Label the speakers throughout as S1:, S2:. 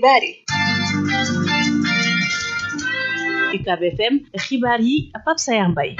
S1: xibaar yi
S2: UCAB FM xibaar yi Pape Sayar Mbaye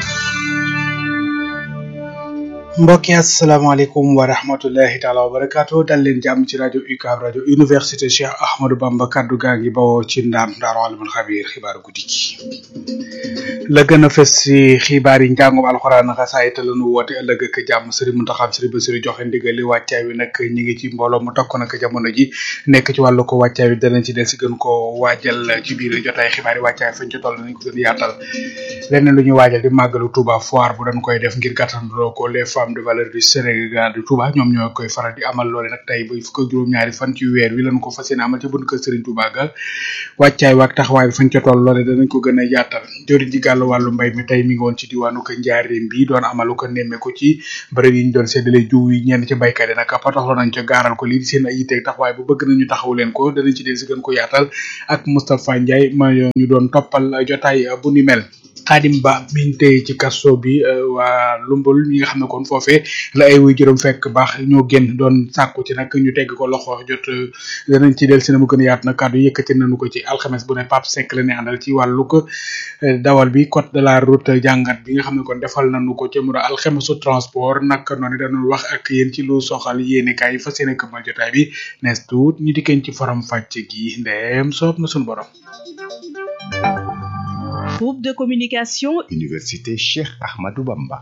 S3: mbokk yi asalaamaaleykum wa rahmatullahi taala wa barakaatu dal leen jàmm ci rajo UCAB rajo université Cheikh Ahmadou Bamba kaddu gaa ngi bawoo ci ndaam daaru alimul xabiir xibaaru guddi gi la gën a fës ci xibaar yi njàngum alxuraan xasaay te la nu woote ëllëg ak jàmm sëriñ Muntaxa sëriñ Basiru joxe ndigal li wàccaay wi nag ñi ngi ci mbooloo mu takku nag jamono ji nekk ci wàllu ko wàccaay wi danañ ci del si gën ko waajal ci biir jotaay xibaar yi wàccaay fañ ci toll nañ ko gën yaatal leneen lu ñuy waajal di màggalu Touba foire bu dañ koy def ngir gàttandoo ko les femmes de valeur du Sénégal de Touba ñoom ñoo koy faral di amal loole nag tey ba fukk ak juróom-ñaari fan ci weer wi lañ ko fas yéene amal ci bunt kër Serigne Touba ga wàccaay waak taxawaay bi fañ ca toll loole danañ ko gën a yaatal jëriñ ji gàllu wàllu mbay mi tey mi ngi woon ci diwaanu ko njaareem bi doon amalu ko nemmeeku ci bërëb yi ñu doon séddale jiw yi ñenn ci baykat yi nag pataxlo nañ ca gaaral ko lii di seen ay yitteeg taxawaay bu bëgg nañu taxaw leen ko danañ ci del si gën ko yaatal ak Moustapha Ndiaye ma ñu doon toppal jotaay bu ni mel Xaadim Ba miñ tey ci kaso bi waa lumbul ñi nga xam ne kon foofee la ay wuy juróom fekk baax ñoo génn doon sàkku ci nag ñu tegg ko loxo jot danañ ci del si na mu gën a yaatu nag kàddu yëkkati nañu ko ci alxames bu ne Pape Seck la ne àndal ci wàllu ko dawal bi code de la route jàngat bi nga xam ne kon defal nañu ko ci mu alxamesu transport nag noonu dañu wax ak yéen ci lu soxal yéene kaay yi fas yéene këmal jotaay bi nees tuut ñu dikkeen ci forom fàcc gi ndeem soob na suñu borom
S2: groupe de communication
S4: Université Cheikh Ahmadou Bamba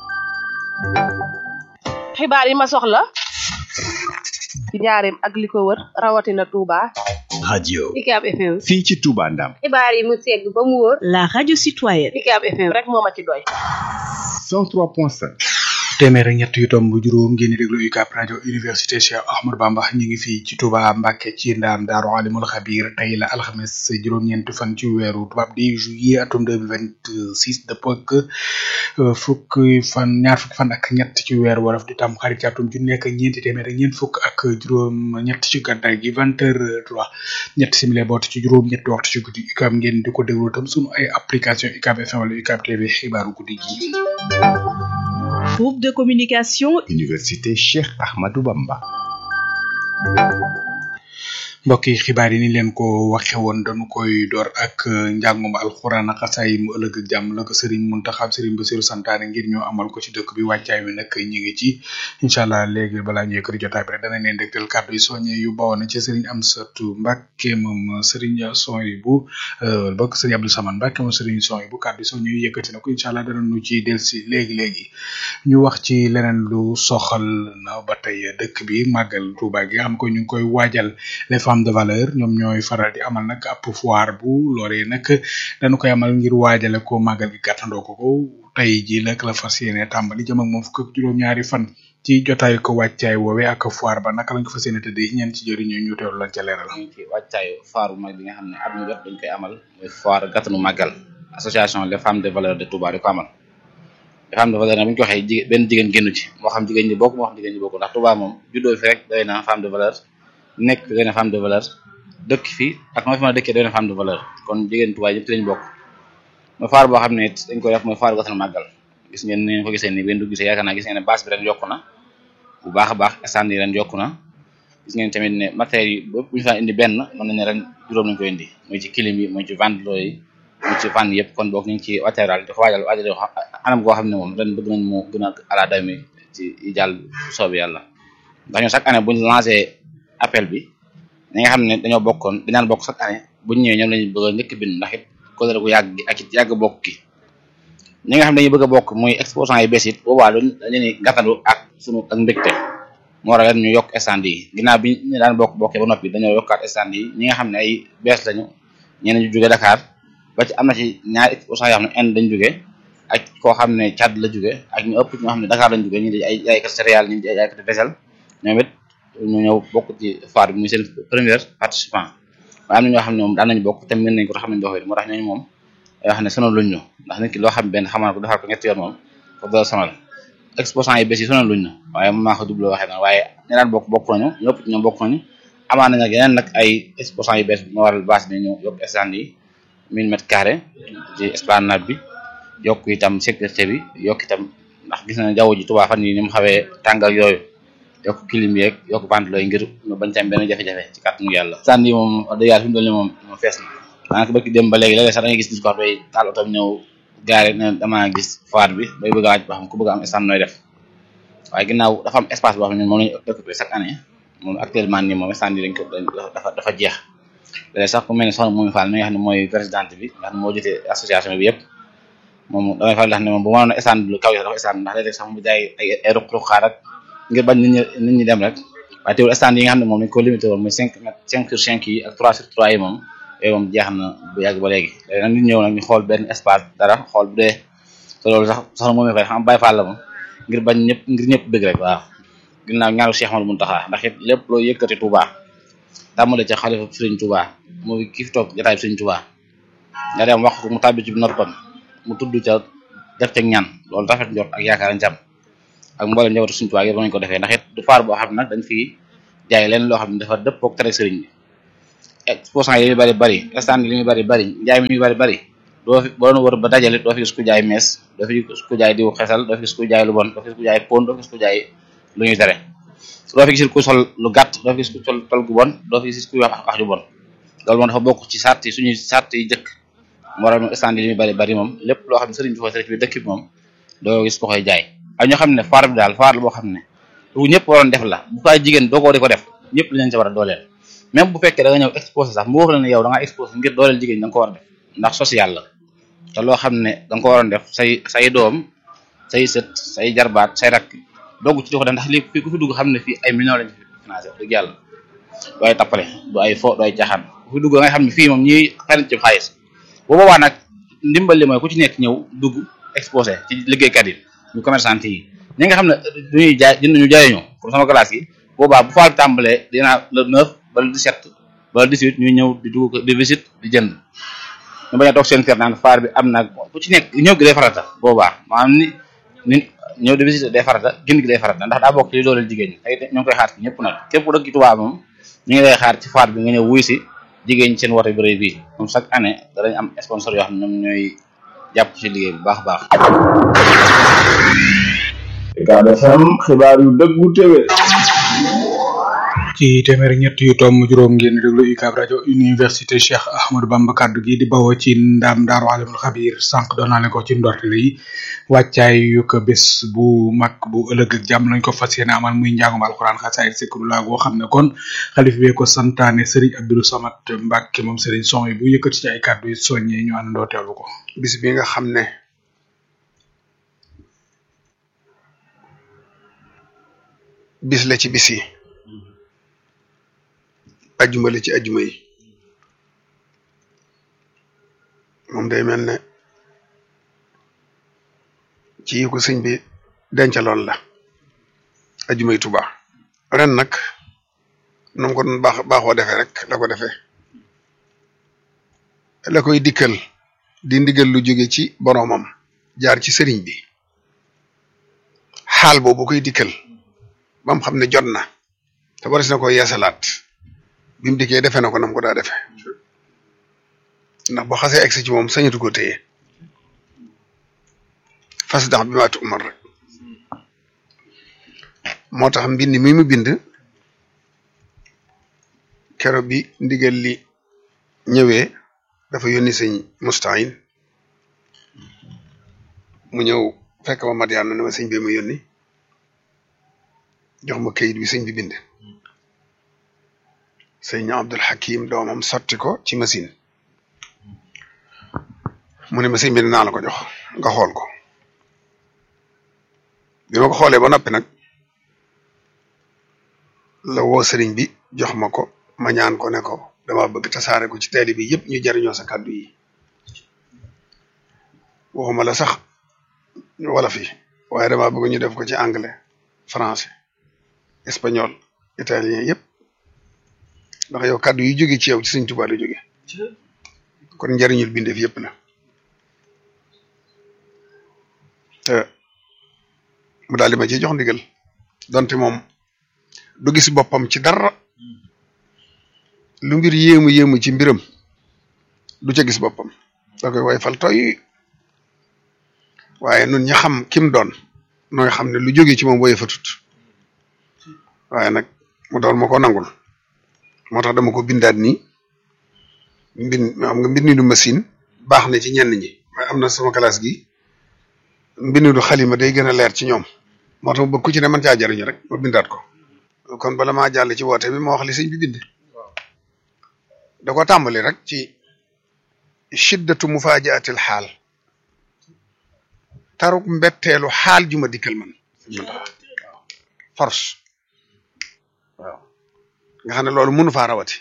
S1: xibaar yi ma soxla ci njaareem ak li ko wër rawatina Touba
S4: radio
S1: UCAB FM
S4: fii ci Touba Ndam
S1: xibaar yi mu segg ba mu wóor
S2: la radio citoyenne
S1: UCAB FM rek moo ma ci doy
S4: 103.5
S3: téeméer ak ñett yu tomb juróom ngeen di déglu UCAB rajo université Cheikh Ahmadou Bamba ñu ngi fii ci Touba Mbacke ci ndaam daaru alimul xabir tey la alxames juróom-ñeenti fan ci weeru tubaab di juillet atum deux mille vingt six dëppoo ak fukki fan ñaar fukki fan ak ñett ci weeru wolof di tam xarit ci atum ju nekk ñeenti téeméer ak ñeent fukk ak juróom ñett ci gàddaay gi vingt heures trois ñett simile boot ci juróom ñetti waxtu ci guddi UCAB ngeen di ko déglu tam sunu ay application UCAB FM wala UCAB TV xibaaru guddi gi.
S2: groupe de communication
S4: Université Cheikh Ahmadou Bamba
S3: mbokk yi xibaar yi ni leen ko waxe woon dañu koy door ak njàngum alxuraan ak xasaay mu ëllëg ak jàmm la ko sëriñ Muntaxa sëriñ Basiru santaane ngir ñu amal ko ci dëkk bi wàccaay wi nag ñu ngi ci incha allah léegi balaa ñu yëkkati jotaay bi rek danañ leen dégtal kàddu yi soññe yu bawoon na ci sëriñ Amsatu Mbàkke moom sëriñ Soy bu bokk sëriñ Abdou Saman Mbàkke moom sëriñ Soy bu kàddu yi soññe yu yëkkati na ko incha allah danañu ci delsi léegi léegi ñu wax ci leneen lu soxal na ba tey dëkk bi màggal Tuuba gi nga xam ko ñu ngi koy waajal les femmes de valeur ñoom ñooy faral di amal nag ab foire bu loolee nag dañu koy amal ngir waajale ko màggal gi gàttandoo ko ko tey ji nag la fas yéene tàmbali jëm ak moom fukk ak juróom-ñaari fan ci jotaay ko wàccaay woowe ak foire ba naka lañ ko fas yéene tëddee ñeen ci jëriñu ñu teewlu lañ ca leeral.
S5: ñu ngi ci wàccaayu foire bu mag bi nga xam ne at mu jot dañ koy amal mooy foire gàttanu màggal association les femmes de valeur de Touba di ko amal les femmes de valeur nag bu ñu ko waxee jigéen benn jigéen génnu ci moo xam jigéen ñi bokk moo xam jigéen ñi bokk ndax Touba moom juddoo fi rek doy na femme de valeur nekk doy na femme de valeur dëkk fi ak noo fi mën a dëkkee doy na femme de valeur kon jigéen Touba yëpp ci lañ bokk mooy foire boo xam ne it dañ koy def mooy foire gàttanu màggal gis ngeen ni ngeen ko gisee ni benn du gisee yaakaar naa gis ngeen ne base bi ren yokku na bu baax a baax stand yi ren yokku na gis ngeen tamit ne matériel yi bu ñu fa indi benn mën nañ ne ren juróom lañ koy indi muy ci clim yi muy ci ventilo yi muy ci fan yëpp kon boog ñu ngi ci wateeral di ko waajal waajal anam goo xam ne moom ren bëgg nañ mu gën a ala dami ci yi jàll soobi yàlla ndax ñoo chaque année buñ lancé appel bi ñi nga xam ne dañoo bokkoon dañaan bokk chaque année buñ ñëwee ñoom lañu bëgg a njëkk bind ndax it kóllëre gu yàgg gi ak it yàgg bokk gi ñi nga xam ne dañuy bëgg a bokk muy exposant yi bees it boobaa dañ leen gàttandu ak sunu ak mbégte moo waral ñu yokk stand yi ginnaaw bi ñu daan bokk bokkee ba noppi dañoo yokkaat stand yi ñi nga xam ne ay bees lañu ñeneen ñu jóge Dakar ba ci am na ci ñaari exposant yoo xam ne Inde dañ jóge ak koo xam ne Tchad la jóge ak ñu ëpp ñoo xam ne Dakar lañ jóge ñi di ay jaaykat céréales ñi di ay jaaykat vaisselle ñoom it ñu ñëw bokk ci foire bi muy seen première participant waaye am na ñoo xam ne moom daan nañu bokk te mën nañ ko te xam nañ doxee moo tax ñooñu moom yoo xam ne sonal luñ ñu ndax nit ki loo xam benn xamaan ko defar ko ñetti yoon moom foofu dala sonal exposant yi bés yi sonal luñ ñu waaye moom maa ko double waxee noonu waaye ñi daan bokk bokk nañu ñëpp ci ñoom bokk nañu amaan nañ nag yeneen nag ay exposant yu bees moo waral base bi ñu yokk stand yi mille mètres carrés ci esplanade bi yokk itam sécurité bi yokk itam ndax gis na jaww ji Tuubaa fan yi ni mu xawee tàngal yooyu yokk clim yeeg yokk ventilo yi ngir ñu bañ ci am benn jafe-jafe ci kàttanu yàlla stand yi moom wax dëgg yàlla fi mu toll nii moom moom fees na daanaka bëgg dem ba léegi léeg-léeg sax da ngay gis nit ko xam day taal otom ñëw gaare ne damaa gis foire bi bay bëgg a waaj ba xam ku bëgg a am stand nooy def waaye ginnaaw dafa am espace boo xam ne moom lañu occupé chaque année moom actuellement nii moom stand yi dañ ko dafa dafa jeex léeg sax ku mel ne soxna Moumi Fall mi nga xam ne mooy présidente bi nga xam ne moo jiite association bi yëpp moom damay faral di wax ne moom bu ma doon stand lu kaw yi dafa stand ndax léeg-léeg sax mu jaay ay ay ruq-ruq xaar ak ngir bañ nit ñi nit ñi dem rek waaye teewul stand yi nga xam ne moom dañ ko limité woon muy cinq mètres cinq sur cinq yi ak trois sur trois yi moom yooyu moom jeex na bu yàgg ba léegi léegi nag nit ñëw nag ñu xool benn espace dara xool bu dee te loolu sax soxna Moumi Fall xam Baye Fall la moom ngir bañ ñëpp ngir ñëpp bëgg rek waaw ginnaaw ñaaru Cheikh Amadou Mountakha ndax it lépp loo yëkkati Touba tàmmale ca xalifa Serigne Touba muy kii fi toog jotaay Serigne Touba nga dem wax ko mu tàbbi ci noppam mu tudd ca def ca ñaan loolu rafet njort ak yaakaar njam ak mboolem njabootu Serigne Touba yëpp nañu ko defee ndax it du faar boo xam ne nag dañ fi jaay leen loo xam ne dafa dëppook tere Serigne bi exposant yi li bari bari stand yi li muy bari bari njaay mi li muy bari bari doo fi boo doon wër ba dajale doo fi gis ku jaay mees doo fi gis ku jaay diw xesal doo fi gis ku jaay lu bon doo fi gis ku jaay pon doo fi gis ku jaay lu ñuy tere doo fi gis ku sol lu gàtt doo fi gis ku sol tol gu bon doo fi gis ku wax wax ju bon loolu moom dafa bokk ci sart yi suñuy sart yi jëkk moo waral stand yi li muy bari bari moom lépp loo xam ne sëriñ bi ko tere ci biir dëkk bi moom doo gis ko koy jaay ak ñoo xam ne foire bi daal foire la boo xam ne lu ñëpp waroon def la bu fay jigéen doo ko di ko def ñëpp li leen ci war a dooleel même bu fekkee da nga ñëw exposé sax mu wax la ne yow da ngaa exposé ngir dooleel jigéen da nga ko war a def ndax social la te loo xam ne da nga ko waroon def say say doom say sët say jarbaat say rakk dogg ci di ko def ndax lii fii ku fi dugg xam ne fii ay millions lañ fi financé wax dëgg yàlla du ay tappale du ay fo du ay caaxaan ku fi dugg da nga xam ne fii moom ñiy xarit ci xaalis bu boobaa nag ndimbal li mooy ku ci nekk ñëw dugg exposé ci liggéeykat yi ñu commerçant yi ñi nga xam ne duñuy jaay jënd ñu jaayuñu pour sama classe yi boobaa bu faal tàmbalee dinaa le 9 ba le 17 ba le 18 ñuy ñëw di dugg di visite di jënd ñu bañ a toog seen kër naan faar bi am na ku ci nekk ñëw gi day farata boobaa maanaam ni ni ñëw di visite day farata jënd gi day farata ndax daa bokk ci li dooleel jigéen ñi tey ñoo ngi koy xaar ci ñëpp nag képp ku dëkk ci Tuubaa moom ñu ngi lay xaar ci faar bi nga ñëw wuy si jigéen ñi seen wote bi rëy bii moom chaque année danañ am sponsor yoo xam ne ñoom ñooy jàpp ci liggéey bu baax a baax
S6: Ucab FM xibaar yu dëggu téwé
S3: ci téeméer ñett yu tomb juróom ngeen di déglu UCAB rajo université Cheikh Ahmadou Bamba kaddu gi di bawoo ci ndam daaru alimul xabir sànq doon naa leen ko ci ndortele yi wàccaay yu ko bés bu mag bu ëllëg ak jàmm lañ ko fas yéene amal muy njàngum alxuraan xasaayid sikrullah goo xam ne kon xalif bee ko santaane Serigne Abdou Samad Mbacke moom Serigne son yi bu yëkkati ci ay kaddu yi soññee ñu àndandoo teewlu ko.
S7: bis bi nga xam ne bis la ci bis yi ajjuma la ci ajjuma yi moom day mel ne ci yi ko sëñ bi dencaloon la ajjuma yi Tuubaa ren nag nu mu ko doon baax baaxoo defee rek la ko defee la koy dikkal di ndigal lu jóge ci boroomam jaar ci sëriñ bi xaal boobu koy dikkal ba mu xam ne jot na te waris na ko yeesalaat bi mu dikkee defe na ko nam ko daa defe ndax boo xasee egsi ci moom sañatu ko téye fas dax bi maatu umar rek moo tax mbind mi mu bind kero bi ndigal li ñëwee dafa yónni sëñ Mustahin mu ñëw fekk ma mat yàlla ne ma sëñ bi ma yónni jox ma kayit bi sëñ bi bind sëñ Abdul Hakim doomam sotti ko ci machine mu ne ma sëñ bi dinaa la ko jox nga xool ko bi ma ko xoolee ba noppi nag la woo sëriñ bi jox ma ko ma ñaan ko ne ko dama bëgg tasaare ko ci teeli bi yëpp ñu jariñoo sa kàddu yi waxuma la sax wala fi waaye dama bëgg ñu def ko ci anglais français espagnol italien yëpp ndax yow kàddu yi jóge ci yow ci Sëñ Tuubaa la jóge kon njariñul bindeef yëpp la te mu daal di ma ci jox ndigal donte moom du gis boppam ci dara lu mbir yéemu yéemu ci mbiram du ca gis boppam da koy way fal toy waaye nun ña xam kim doon nooy xam ne lu jóge ci moom woye fa tut waaye nag mu doon ma ko nangul moo tax dama ko bindaat nii mbind xam nga mbindu machine baax na ci ñenn ñi waaye am na sama classe gi mbindu xalima day gën a leer ci ñoom moo tax ba ku ci ne mën caa jariñu rek ma bindaat ko kon bala maa jàll ci woote bi ma wax li sëñ bi bind da ko tàmbali rek ci shiddatu mufaajatil xaal taruk mbetteelu xaal ju ma dikkal man force waaw nga xam ne loolu mënu faa rawati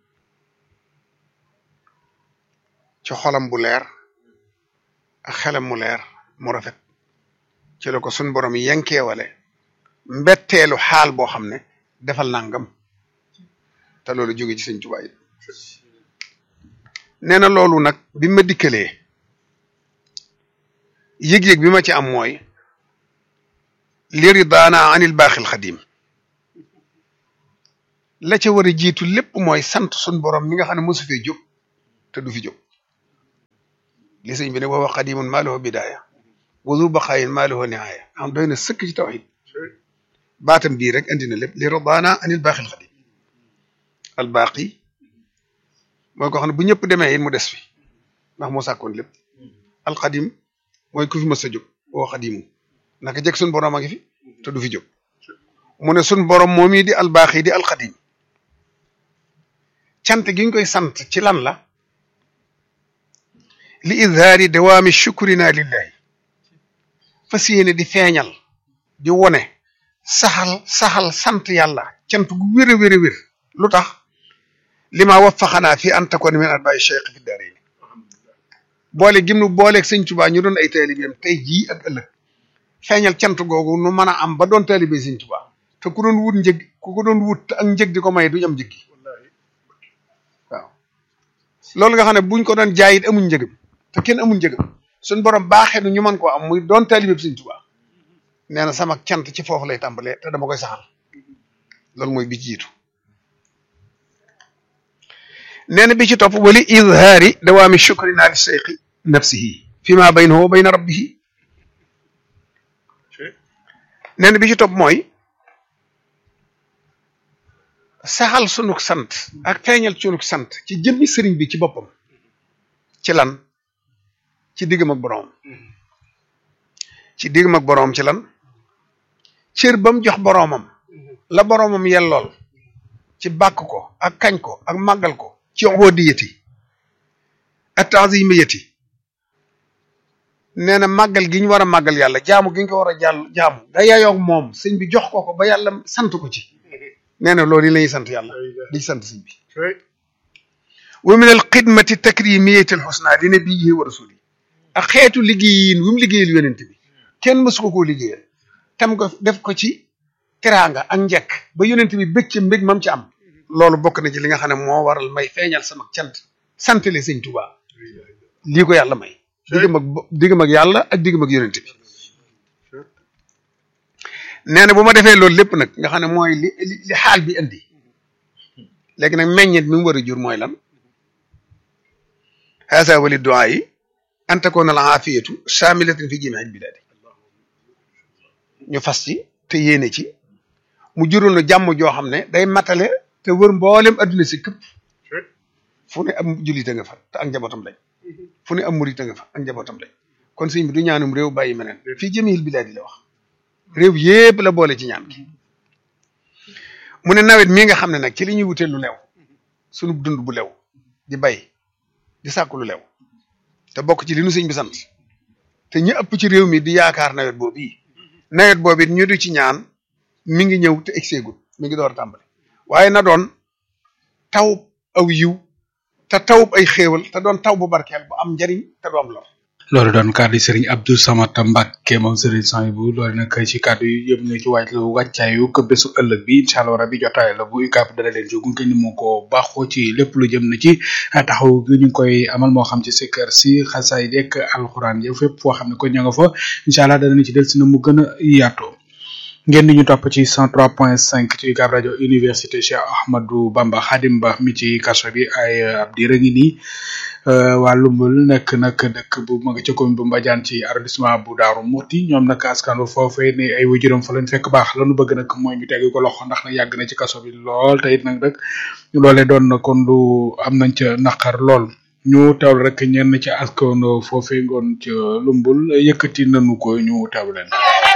S7: ci xolam bu leer ak xelam mu leer mu rafet ci la ko sun borom yenkeewale mbetteelu xaal boo xam ne defal nangam te loolu jóge ci sëñ Tuubaa yi nee na loolu nag bi ma dikkalee yëg-yëg bi ma ci am mooy li ridaana anil baaxil xadim la ca war a jiitu lépp mooy sant sun borom mi nga xam ne mosu fee jóg te du fi jóg li sëñ bi ne wa huwa qadimun maa lahu bidaaya wa zu baqaayin maa lahu nihaaya am doy na sëkk ci tawxid baatam bii rek andi na lépp li ridaana anil baaxil xadim al baaqi mooy ko xam ne bu ñëpp demee it mu des fi ndax moo sàkkoon lépp alxadim mooy ku fi mës a jóg woo xadimu naka jëkk suñ borom a ngi fi te du fi jóg mu ne suñ borom moom yi di albaaxi di alxadim cant gi ñu koy sant ci lan la li izhaari dawaami shukrina lillahi fas yéene di feeñal di wone saxal saxal sant yàlla cant gu wér a wér a wér lu tax lima waffaxanaa fi an takuna min atbaai cheikh fi daarayni boole gim nu booleeg sëñ Tuubaa ñu doon ay taalibeem tey jii ak ëllëg feeñal cant googu nu mën a am ba doon taalibe sëñ Tuubaa te ku doon wut njëg ku ko doon wut ak njëg di ko may duñ am njëg gi waaw loolu nga xam ne buñ ko doon jaayit amuñ njëgam te kenn amuñ njëgam suñ borom baaxee nu ñu mën koo am muy doon taalibe sëñ Tuubaa nee na sama cant ci foofu lay tàmbalee te dama koy saxal loolu mooy bi ci jiitu nee na bi ci topp wali izhaari dawaami shukrina li seyqi nafsihi fi ma baynahu wa bayna rabbihi nee na bi ci topp mooy saxal sunuk sant ak feeñal sunuk sant ci jëmmi sëriñ bi ci boppam ci lan ci diggam ak boroom ci diggam ak boroom ci lan cër ba mu jox boroomam la boroomam yellool ci bàkk ko ak kañ ko ak màggal ko ci ubudiyati ak taazimiyati nee na màggal gi ñu war a màggal yàlla jaamu gi ñu ko war a jàll jaamu da yayoog moom sëñ bi jox ko ko ba yàlla sant ko ci nee na loolu yi la ñuy sant yàlla di sant sëñ bi wa min al xidmati takrimiyati al xusna li nabiyihi wa rasuli ak xeetu liggéeyin wu mu liggéeyal yonent bi kenn mësu ko koo liggéeyal tam ko def ko ci teraanga ak njekk ba yonent bi bëgg ci mbég mam ci am loolu bokk na ci li nga xam ne moo waral may feeñal sama cant santale sëñ Tuuba lii ko yàlla may diggam ak diggam ak yàlla ak diggam ak yonent bi nee na bu ma defee loolu lépp nag nga xam ne mooy li li xaal bi indi léegi nag meññet mi mu war a jur mooy lan haasa wali duaa yi an takoona al aafiyatu saamilatin fi jamiil bilaadi ñu fas ci te yéene ci mu jural na jàmm joo xam ne day matale te wër mboolem adduna si këpp fu ne am jullit a nga fa te ak njabootam lañ fu ne am murit a nga fa ak njabootam lañ kon sëñ bi du ñaanum réew bàyyi meneen fii jamiil bilaadi la wax réew yépp la boole ci ñaan gi mu ne nawet mii nga xam ne nag ci li ñuy wutee lu lew sunu dund bu lew di bay di sàkku lu lew te bokk ci li nu sëñ bi sant te ñu ëpp ci réew mi di yaakaar nawet boobu yi nawet boobu it ñu du ci ñaan mi ngi ñëw te egseegul mi ngi door a tàmbali waaye na doon taw aw yiw te tawub ay xéewal te doon taw bu barkeel bu am njariñ te du am lor
S3: loolu doon kàddu Serigne Abdou Samad Mbacke moom Serigne Sanibou loolu nag ci kàddu yi yëpp na ci wàcc wàccaayu ko bésu ëllëg bi incha allah rabi jotaay la bu UCAB dana leen ci gunge ni mu ko baaxoo ci lépp lu jëm na ci taxaw gi ñu ngi koy amal moo xam ci sikkar si xasaay dekk alxuraan yi fépp foo xam ne ko ña nga fa incha allah danañ ci del si na mu gën a yaatoo ngeen di ñu topp ci 103.5 ci UCAB rajo université Cheikh Ahmadou Bamba Khadim Ba mi ci kaso bi ay ab diir a ngi nii waa Lumbul nekk nag dëkk bu ma nga ca commune bu Mbadiane ci arrondissement bu Daaru Muxti ñoom nag askan wi foofee ne ay waajuram fa leen fekk baax lanu bëgg nag mooy ñu teggi ko loxo ndax nag yàgg na ci kaso bi lool te it nag nag loolee doon na kon lu am nañ ca naqar lool ñu teewlu rek ñenn ci askan foofee ngoon ca Lumbul yëkkati nañu ko ñu teewlu leen.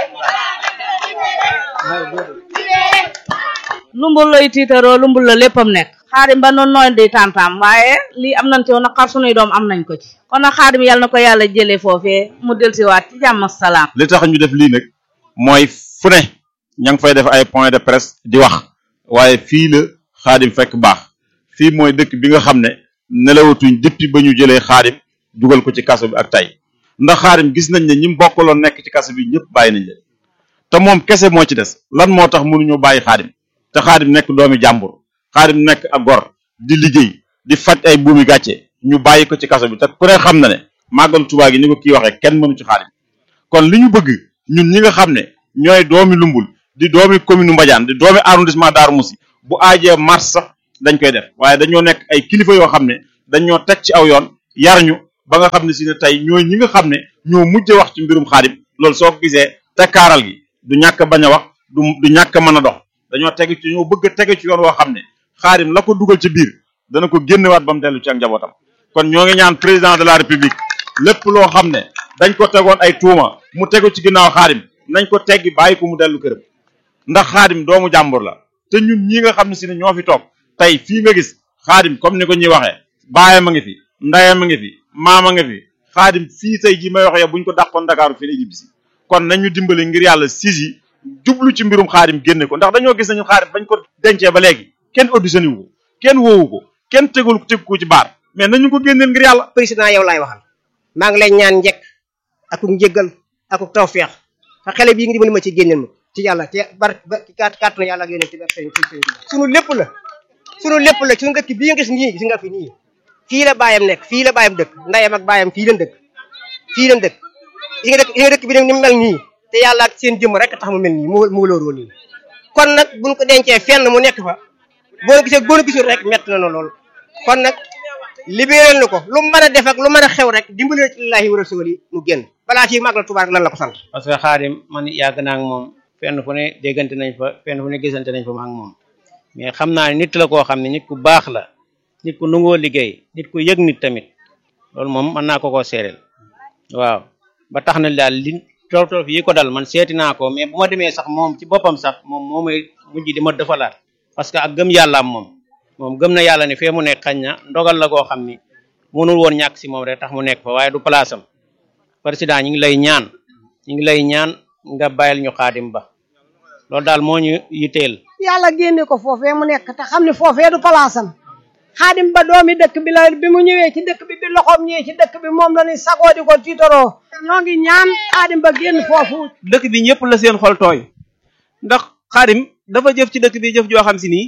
S8: lumbul lay tiitaroo lumbul la léppam nekk xaadim ba noonu nooy di tantam waaye lii am nañ ci woon naqar sunuy doom am nañ ko ci kon nag xaadim yàlla na ko yàlla jëlee foofee mu delsiwaat ci jàmm ak salaam
S9: li tax ñu def lii nag mooy fu ne ña ngi fay def ay point de presse di wax waaye fii la xaadim fekk baax fii mooy dëkk bi nga xam ne nelawatuñ depuis ba ñu jëlee xaadim dugal ko ci kaso bi ak tey ndax xaadim gis nañ ne ñi mu bokkaloon nekk ci kaso bi ñëpp bàyyi nañ leen te moom kese moo ci des lan moo tax mënuñoo bàyyi xaadim te xaadim nekk doomi jàmbur xaadim nekk ak gor di liggéey di faj ay buumi gàcce ñu bàyyi ko ci kaso bi te ku ne xam na ne màggalu Tuubaa gi ni ko kii waxee kenn mënu ci xaadim kon li ñu bëgg ñun ñi nga xam ne ñooy doomi lumbul di doomi commune Mbadiane di doomi arrondissement Darou Moussi bu aajee mars sax dañ koy def waaye dañoo nekk ay kilifa yoo xam ne dañoo teg ci aw yoon yar ñu ba nga xam ne si ne tey ñooy ñi nga xam ne ñoo mujj wax ci mbirum xaadim loolu soo ko gisee tekkaaral gi du ñàkk bañ a wax du du ñàkk mën a dox dañoo tegu ci ñoo bëgg a tege ci yoon woo xam ne xaadim la ko dugal ci biir dana ko génnewaat ba mu dellu ci ak njabootam kon ñoo ngi ñaan président de la république lépp loo xam ne dañ ko tegoon ay tuuma mu tegu ci ginnaaw xaadim nañ ko teggi bàyyi ko mu dellu këram ndax xaadim doomu jàmbur la te ñun ñi nga xam ne si ne ñoo fi toog tey fii nga gis xaadim comme ni ko ñuy waxee baayam a ngi fi ndayam a ngi fi maam a ngi fi xaadim fii tey ji may wax yow buñ ko dàqoon Dakar fii la ñibbisi kon nañu dimbali ngir yàlla siis yi jublu ci mbirum xaadim génne ko ndax dañoo gis nañu xaadim bañ ko dencee ba léegi kenn auditionné wu ko kenn woowu ko kenn tegul teg ko ci baar mais nañu ko génneel ngir yàlla
S10: président yow laay waxal maa ngi lay ñaan njëkk akuk njëggal akuk tawfeex te xale bii ngi dimbali ma ci génneel ma ci yàlla te bar ba kat kàttanu yàlla ak yonent bi ak sëñ sëñ sunu lépp la sunu lépp la sunu dëkk bii nga gis nii gis nga fi nii fii la baayam nekk fii la baayam dëkk ndayam ak baayam fii leen dëkk fii leen dëkk yi nga dëkk yi nga dëkk bi nag ni mu mel nii te yàlla ak seen jëmm rek tax mu mel nii mu mu wóolooroo nii kon nag buñ ko dencee fenn mu nekk fa boo gisee boo gisul rek mett na lool kon nag libéral na ko lu mën a def ak lu mën a xew rek dimbali ci lillahi wa rasuli mu génn balaa ci màggal Tuubaa lan la ko sant
S11: parce que xaadim man yàgg naa ak moom fenn fu ne déggante nañ fa fenn fu ne gisante nañ fa ma ak moom mais xam naa ne nit la koo xam ne nit ku baax la nit ku nungoo liggéey nit ku yëg nit tamit loolu moom mën naa ko koo seereel waaw ba tax na daal li toof toof yi ko dal man seeti naa ko mais bu ma demee sax moom ci boppam sax moom moo may mujj di ma defalaat parce que ak gëm yàllaam moom moom gëm na yàlla ne fee mu nekk xañ na ndogal la koo xam ni mënul woon ñàkk si moom rek tax mu nekk fa waaye du place am président ñi ngi lay ñaan ñi ngi lay ñaan nga bàyyil ñu xaadim ba loolu daal moo ñu yitteel
S12: yàlla génne ko foofee mu nekk te xam ne foofee du palaasam xaadim ba doomi dëkk bi la bi mu ñëwee ci dëkk bi bi loxoom ñëwee ci dëkk bi moom la ni sagoo di ko tiitaroo ñoo ngi ñaan xaadim ba génn foofu
S13: dëkk bi ñëpp la seen xol tooy ndax xaadim dafa jëf ci dëkk bi jëf joo xam si nii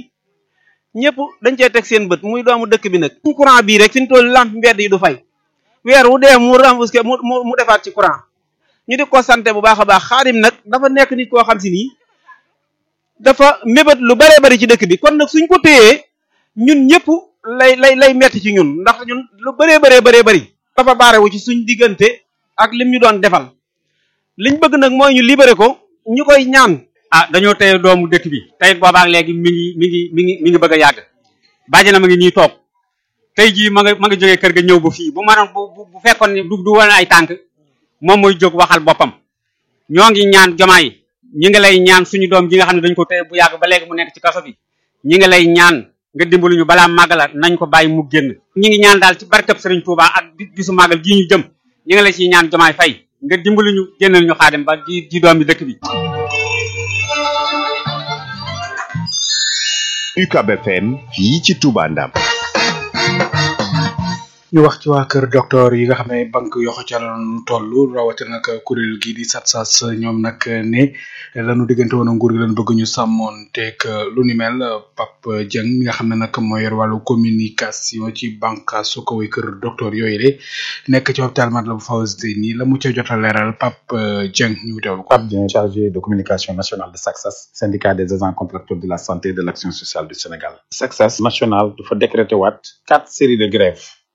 S13: ñëpp dañ cee teg seen bët muy doomu dëkk bi nag suñ courant bii rek fi ñu toll lamp mbedd yi du fay weer wu dee mu remboursé mu mu mu defaat ci courant ñu di ko sante bu baax a baax xaadim nag dafa nekk nit koo xam si nii dafa mébét lu bëree bëri ci dëkk bi kon nag suñ ko téyee ñun ñëpp lay lay lay metti ci ñun ndax ñun lu bëree bëree bëree bëri dafa baarewu ci suñ diggante ak lim ñu doon defal liñ bëgg nag mooy ñu libéré ko ñu koy ñaan
S14: ah dañoo tey doomu dëkk bi tey boobaak léegi mi ngi mi ngi mi ngi mi ngi bëgg a yàgg bàjjana ma ngi nii toog tey jii ma nga ma nga jógee kër ga ñëw ba fii bu maanaam bu bu fekkoon ne du du woon ay tànk moom mooy jóg waxal boppam ñoo ngi ñaan jomaay ñi ngi lay ñaan suñu doom ji nga xam ne dañ ko tey bu yàgg ba léegi mu nekk ci kaso bi ñi ngi lay ñaan nga dimbali ñu balaa màggala nañ ko bàyyi mu génn ñi ngi ñaan daal ci barkab Sëriñ Tuubaa ak bisu màggal gii ñu jëm ñi ngi lay ciy ñaan jomaay fay nga dimbali ñu génnal ñu xaadim ba ji ji doom bi dëkk bi
S4: UCAB FM fii ci Touba Ndam
S3: ñu wax ci waa kër docteur yi nga xam ne banque yoxo ca la ñu toll rawatina nag kuréel gii di SATSAS ñoom nag ne lanu diggante woon nguur gi lañu bëgg ñu sàmmoon teeg lu ni mel Pape Dieng mi nga xam ne nag moo yor wàllu communication ci banque su ko way kër docteur yooyu de nekk ci hôpital Matlaboul Fawzeyni la mu ca jot a leeral Pape Dieng ñu teewlu ko.
S15: Pape Dieng chargé de communication nationale de SATSAS syndicat des agents contractuels de la santé et de l'action sociale du Sénégal. SATSAS national dafa décrété waat quatre séries de grève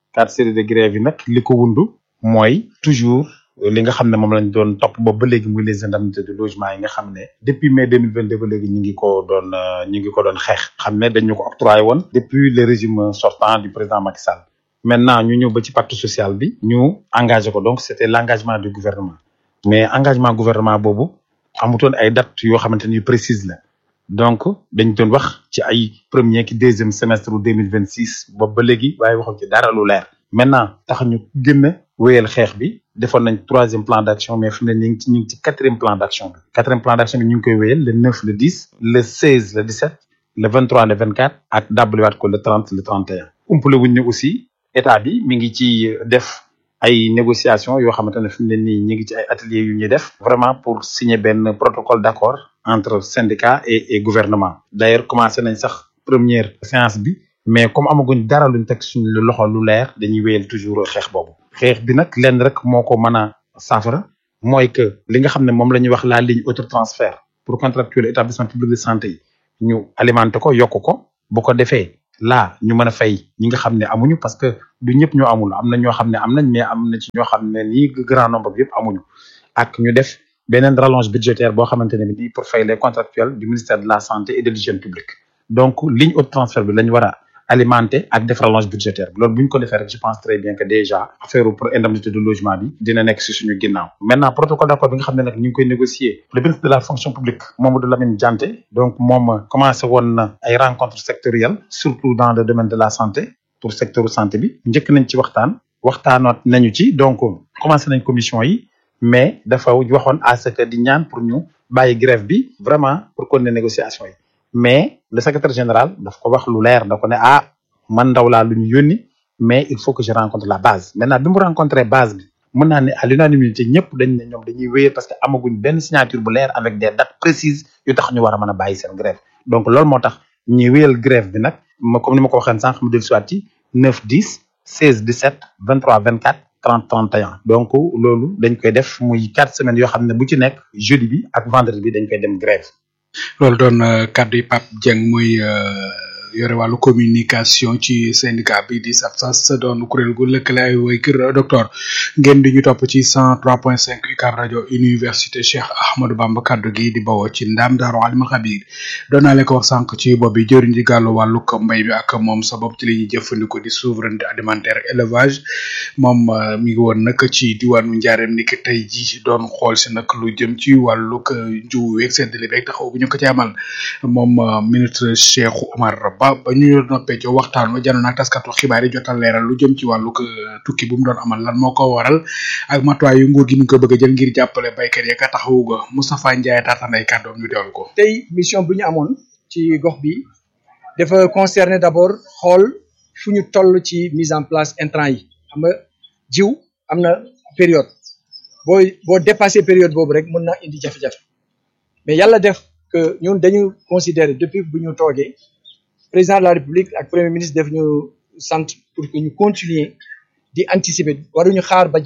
S15: quatre séries de grève yi nag li ko wundu mooy toujours li nga xam ne moom lañ doon topp boobu ba léegi muy les indemnités de logement yi nga xam ne depuis mai deux mille vingt deux ba léegi ñu ngi ko doon ñu ngi ko doon xeex xam ne dañu ko octroyé woon depuis le régime sortant du président Macky Sall maintenant ñu ñëw ba ci pacte social bi ñu engagé ko donc c'était l'engagement du gouvernement mais engagement gouvernement boobu amutoon ay dates yoo xamante ni précise la donc dañ doon wax ci ay premier ki deuxième semestre deux mille vingt six boobu ba léegi waaye waxuñ ci dara lu leer maintenant tax ñu gën a wéyal xeex bi defoon nañ troisième plan d'action mais fi mu ne ñu ngi ci ñu ngi ci quatrième plan d'action bi quatrième plan d'action bi ñu ngi koy wéyal le neuf le dix le seize le dix sept le vingt trois le vingt quatre ak dabaliwaat ko le trente le trente et un umpale wuñ ne aussi état bi mi ngi ci def ay négociations yoo xamante ne fi mu ne nii ñu ngi ci ay ateliers yu ñuy def vraiment pour signer benn protocole d'accord entre syndicat et et gouvernement d'ailleurs commencé nañ sax première séance bi mais comme amaguñ dara luñ teg suñu loxo lu leer dañuy wéyal toujours xeex boobu xeex bi nag lenn rek moo ko mën a saafara mooy que li nga xam ne moom la ñuy wax la ligne autotransfert pour contractuel établissement public de santé yi ñu alimenté ko yokk ko bu ko defee là ñu mën a fay ñi nga xam ne amuñu parce que du ñëpp ñoo amul am na ñoo xam ne am nañ mais am na ci ñoo xam ne nii grand nombre bi yëpp amuñu ak ñu def beneen rallonge budgétaire boo xamante ne bi pour fay les contractuels du ministère de la santé et de l'hygiène publique donc ligne haute transfert bi lañ war a alimenter ak def rallonge budgétaire bi loolu bu ñu ko defee rek je pense très bien que déjà affaire pour indemnité de logement bi dina nekk si suñu ginnaaw maintenant protocole d'accord bi nga xam ne nag ñu ngi koy négocier le ministre de la fonction publique Mamadou Lamine Dianté donc moom commencé woon na ay rencontres sectorielles surtout dans le domaine de la santé pour secteur santé bi njëkk nañ ci waxtaan waxtaanoot nañu ci donc commencé nañ commission yi mais dafa waxoon à ce que di ñaan pour ñu bàyyi grève bi vraiment pour continuer négociation yi mais le secrétaire général daf ko wax lu leer da ko ne ah man ndaw laa lu ñu yónni mais il faut que je rencontre la base maintenant bi mu rencontré base bi mën naa ne à l'unanimité ñëpp dañ ne ñoom dañuy wéyee parce que amaguñ benn signature bu leer avec des dates précises yu tax ñu war a mën a bàyyi seen grève donc loolu moo tax ñuy wéyal grève bi nag ma comme ni ma ko waxee sànq mu dellu siwaat ci 9 10 16 17 23 24 30 31 donc loolu dañ koy def muy quatre semaines yoo xam ne bu ci nekk jeudi bi ak vendredi bi dañ koy dem grève
S3: loolu doon kaddu yi Pape Dieng muy yore wàllu communication ci syndicat bi di SAPSAS doon kuréel gu lëkkale ay way kër docteur ngeen di ñu topp ci 103.5 UCAB rajo université Cheikh Ahmadou Bamba kaddu gi di bawoo ci ndam Daaru Alimul Xabiir doon naa leen ko wax sànq ci bopp bi jëriñ di gàllu wàllu mbay mi ak moom sa bopp ci li ñuy jëfandikoo di souveraineté alimentaire élevage moom mi ngi woon nag ci diwaanu Njaareem ni ki tey ji doon xool si nag lu jëm ci wàllu jiw weeg seddale beeg taxaw bu ñu ko ci amal moom ministre Cheikh Omar ba ba ñu noppee ci waxtaan wa janoon ak taskatu xibaar yi jotal leeral lu jëm ci wàllu tukki bu mu doon amal lan moo ko waral ak matuwaay yu nguur gi ñu ko bëgg a jël ngir jàppale baykat yi ka taxawu ga Moustapha Ndiaye taatanay kàddoom ñu teewlu ko.
S16: tey mission bu ñu amoon ci gox bi dafa concerner d'abord xool fu ñu toll ci mise en place intrant yi xam nga jiw am na période boo boo dépassé période boobu rek mën na indi jafe-jafe mais yàlla def que ñun dañu considérer depuis bu ñu toogee président de la république ak premier ministre def ñu sant pour que ñu continuer di anticiper waruñu xaar ba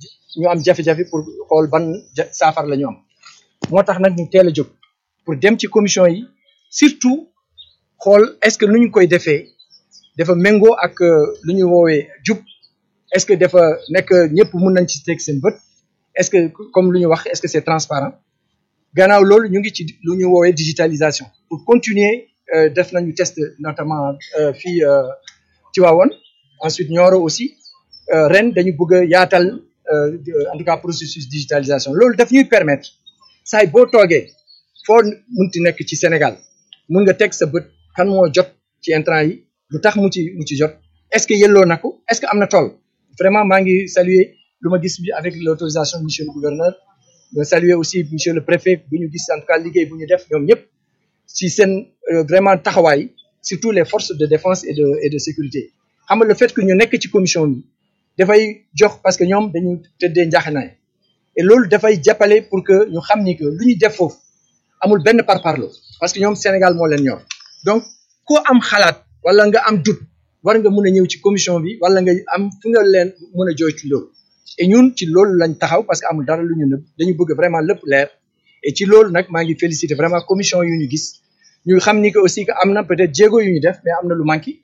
S16: ñu am jafe-jafe pour xool ban saafara la ñu am moo tax nag ñu teel a jóg pour dem ci commission yi surtout xool est-ce que nu ñu koy defee dafa méngoo ak lu ñu woowee jub est-ce que dafa nekk ñëpp mun nañ ci teg seen bët est-ce que comme lu ñu wax est-ce que c'est transparent gannaaw loolu ñu ngi ci lu ñu woowee digitalisation pour continuer def nañu test notamment fii Tivaouane ensuite Nioro aussi ren dañu bëgg a yaatal en tout cas processus digitalisation loolu daf ñuy permettre saay boo toogee foo munti nekk ci Sénégal mun nga teg sa bët kan moo jot ci intrant yi lu tax mu ci mu ci jot est-ce que yelloo na ko est-ce que am na tool vraiment maa ngi saluer lu ma gis bi avec l'autorisation de monsieur le gouverneur de saluer aussi monsieur le préfet bu ñu gis en tout cas liggéey bu ñu def ñoom ñëpp si seen vraiment taxawaay surtout les forces de défense et de et de sécurité xam nga le fait que ñu nekk ci commission bi dafay jox parce que ñoom dañu tëddee njaaxanaay et loolu dafay jàppale pour que ñu xam ni que lu ñu def foofu amul benn parparlo parce que ñoom Sénégal moo leen ñor donc koo am xalaat wala nga am doute war nga mun a ñëw ci commission bi wala nga am fu nga leen mun a jooytu loolu et ñun ci loolu lañ taxaw parce que amul dara lu ñu nëb dañu bëgg vraiment lépp leer et ci loolu nag maa ngi féliciter vraiment commission yu ñu gis ñu xam ni que aussi que am na peut-être jéego yu ñu def mais am na lu manqué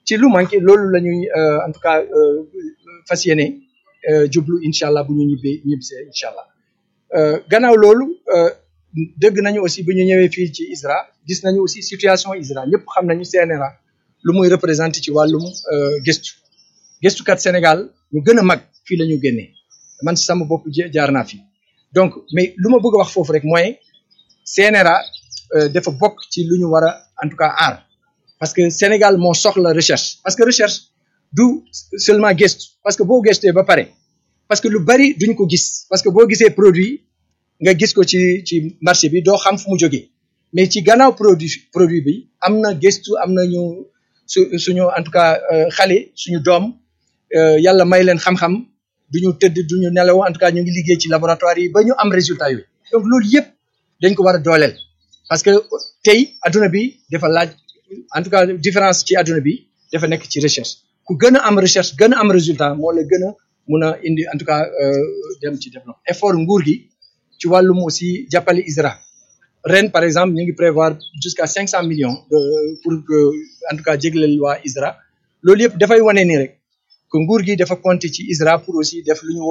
S16: ci lu manqué loolu la ñuy en tout cas fas yéene jublu incha allah bu ñu ñibbee ñibbisee incha allah gannaaw loolu dëgg nañu aussi bu ñu ñëwee fii ci ISRA gis nañu aussi situation ISRA ñëpp xam nañu CNRA lu muy représenté ci wàllum gëstu gëstukat Sénégal ñu gën a mag fii la ñu génnee man si sama bopp jaar naa fi donc mais lu ma bëgg a wax foofu rek mooy CNRA dafa bokk ci lu ñu war a en tout cas aar parce que Sénégal moo soxla recherche parce que recherche du seulement gëstu parce que boo gëstee ba pare parce que lu bari duñ ko gis parce que boo gisee produit nga gis ko ci ci marché bi doo xam fu mu jógee mais ci gannaaw produit produit bi am na gëstu am na ñu su suñu en tout cas xale suñu doom yàlla may leen xam-xam duñu tëdd duñu nelaw en tout cas ñu ngi liggéey ci laboratoire yi ba ñu am résultat yooyu donc loolu yëpp dañ ko war a dooleel parce que tey adduna bi dafa laaj en tout cas différence ci adduna bi dafa nekk ci recherche ku gën a am recherche gën a am résultat moo la gën a mun a indi en tout cas dem ci développement effort nguur gi ci wàllum aussi jàppale ISRA ren par exemple ñu ngi prévoir jusqu'à cinq cent millions de pour que en tout cas jégleel waa ISRA loolu yëpp dafay wane ni rek que nguur gi dafa compter ci ISRA pour aussi def lu ñu